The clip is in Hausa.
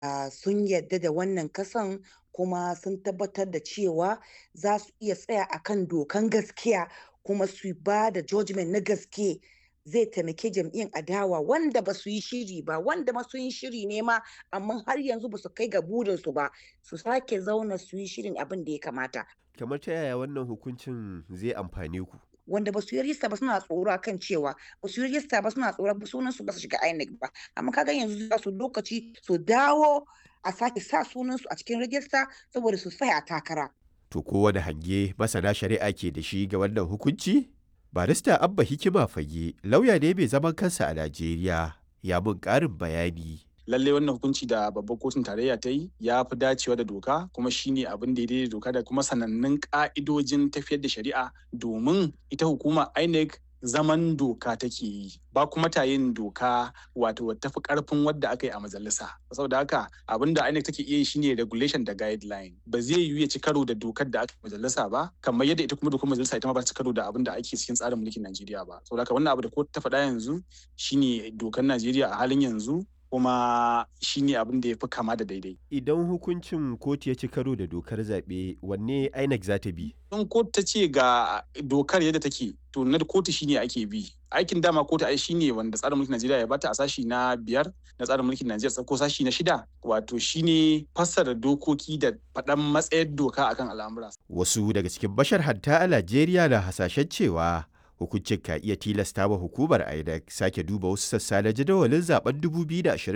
ah, sun yarda da wannan kasan kuma sun tabbatar da cewa za su iya tsaya akan dokan gaskiya kuma su ba da judgment na gaske zai taimake jam'iyyar adawa wanda ba su yi shiri ba wanda ma sun yi shiri ne ma amma har yanzu ba su kai ga burinsu ba su sake zauna su yi shirin abin da ya kamata Kamar ta yaya wannan hukuncin zai amfane ku? wanda ba su yi rista ba suna tsoro kan cewa ba su yi rista ba suna tsoron sunan su ba su shiga INEC ba amma kaga yanzu za su lokaci su dawo a sake sa sunan su a cikin rajista saboda su tsaya takara To kowane hange masana shari'a ke da shi ga wannan hukunci? Barista Abba Hikima Fage lauya ne mai zaman kansa a Najeriya ya mun ƙarin bayani. lallai wannan hukunci da babbar kotun tarayya ta yi ya fi dacewa da doka kuma shine abin da ya daidai da doka da kuma sanannun ka'idojin tafiyar da shari'a domin ita hukuma INEC zaman doka take yi ba kuma ta yin doka wato tafi karfin wadda aka yi a majalisa saboda haka abin da INEC take iya yi shine regulation da guideline ba zai yiwu ya ci karo da dokar da aka yi a majalisa ba kamar yadda ita kuma dokar majalisa ita ma ba ta ci karo da abin da ake cikin tsarin mulkin Najeriya ba saboda haka wannan abu da kotu ta faɗa yanzu shine dokar Najeriya a halin yanzu kuma shine abin da ya fi kama da daidai. Idan hukuncin kotu ya ci karo da dokar zaɓe wanne INEC za ta bi? In kotu ta ce ga dokar yadda take to na kotu shine ake bi. Aikin dama kotu ai shine wanda tsarin mulkin Najeriya ya bata a sashi na biyar na tsarin mulkin Najeriya ko sashi na shida wato shine fassara dokoki da faɗan matsayar doka akan al'amura. Wasu daga cikin bashar hatta a Najeriya na hasashen cewa hukuncin ka iya tilasta wa hukumar INEC sake duba wasu sassa na jadawalin zaben 2027